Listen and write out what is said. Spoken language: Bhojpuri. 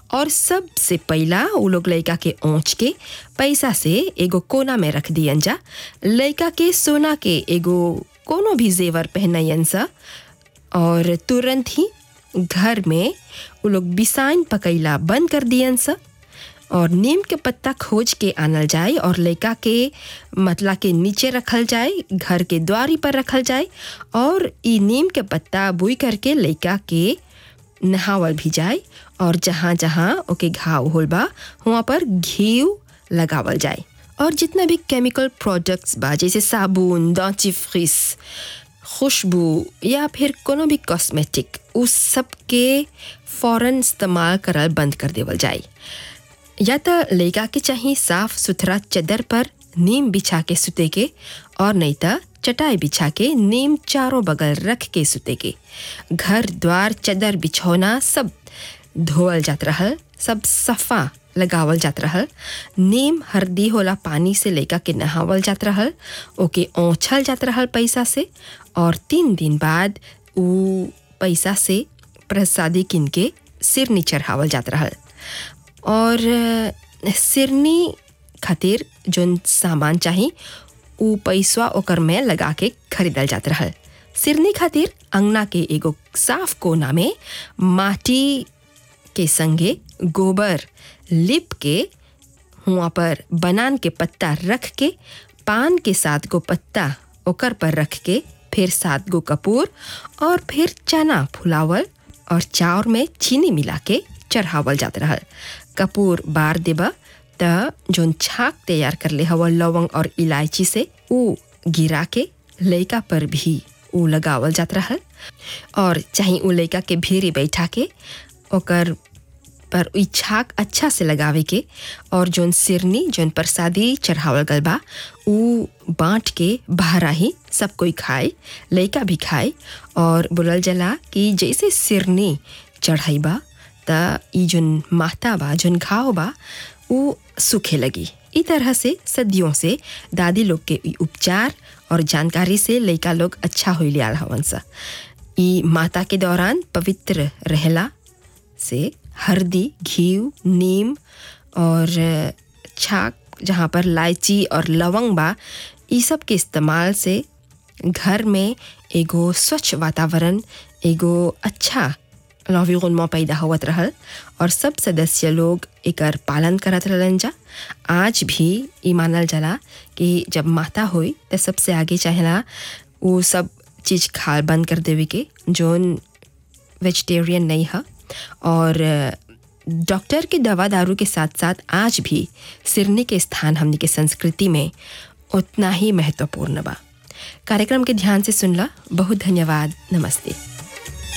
और सबसे पहला उ लोग लड़का के ओंच के पैसा से एगो कोना में रख दियन जा लड़का के सोना के एगो कोनो भी जेवर पहनयन सा और तुरंत ही घर में उ लोग बिसाइन पकैला बंद कर दियन सा और नीम के पत्ता खोज के आनल जाए और लड़का के मतला के नीचे रखल जाए घर के द्वारी पर रखल जाए और ई नीम के पत्ता बुई करके लड़का के नहावल भी जाए और जहाँ जहाँ ओके घाव होल बा वहाँ पर घी लगावल जाए और जितना भी केमिकल प्रोडक्ट्स बा जैसे साबुन डेंटिफ्रिस खुशबू या फिर कोनो भी कॉस्मेटिक उस सब के फ़ौरन इस्तेमाल करल बंद कर देवल जाए या तो लड़का के चाहिए साफ सुथरा चदर पर नीम बिछा के सुते के और नहीं तो चटाई बिछा के नीम चारों बगल रख के सुते के घर द्वार चदर बिछौना सब धोवल जात रहल सब सफ़ा लगावल जात रहल नीम हरदी होला पानी से लड़का के नहावल जात रहल ओके ओछल जात रहल पैसा से और तीन दिन बाद उ पैसा से प्रसादी किन के सिरनी चढ़ावल जात रहल और सिरनी खातिर जोन सामान चाही उ पैसवा ओकर में लगा के खरीदल जात रहल सिरनी खातिर अंगना के एगो साफ कोना में माटी के संगे गोबर लिप के हुआ पर बनान के पत्ता रख के पान के सात गो पत्ता ओकर पर रख के फिर सात गो कपूर और फिर चना फुलावल और चाउर में चीनी मिला के चढ़ावल जात रहल कपूर बार देबा त जोन छाक तैयार कर ले हवा लवंग और इलायची से उ गिरा के लइका पर भी उ लगावल जात रहल और चाहे उ लइका के भीरी बैठा के ओकर पर इ छाक अच्छा से लगावे के और जोन सिरनी जोन प्रसादी चढ़ावल गल बा उ बाँट के बहरा ही सब कोई खाए लइका भी खाए और बोलल जला कि जैसे सिरनी चढ़ाई बा त ई जोन माता बा जोन घाव बा उ सूखे लगी ई तरह से सदियों से दादी लोग के ई उपचार और जानकारी से लइका लोग अच्छा हो लिया हवन सा ई माता के दौरान पवित्र रहला से हल्दी घी नीम और छाक जहाँ पर इलायची और लवंग बा ई सब के इस्तेमाल से घर में एगो स्वच्छ वातावरण एगो अच्छा लॉविगुनमा पैदा होवत रहल और सब सदस्य लोग एकर पालन करत रहलन जा आज भी ई मानल जाला कि जब माता होई त सबसे आगे चाहेला वो सब चीज़ खाल बंद कर देवे के जोन वेजिटेरियन नहीं है और डॉक्टर के दवा दारू के साथ साथ आज भी सिरनी के स्थान हमने के संस्कृति में उतना ही महत्वपूर्ण बा कार्यक्रम के ध्यान से सुनला बहुत धन्यवाद नमस्ते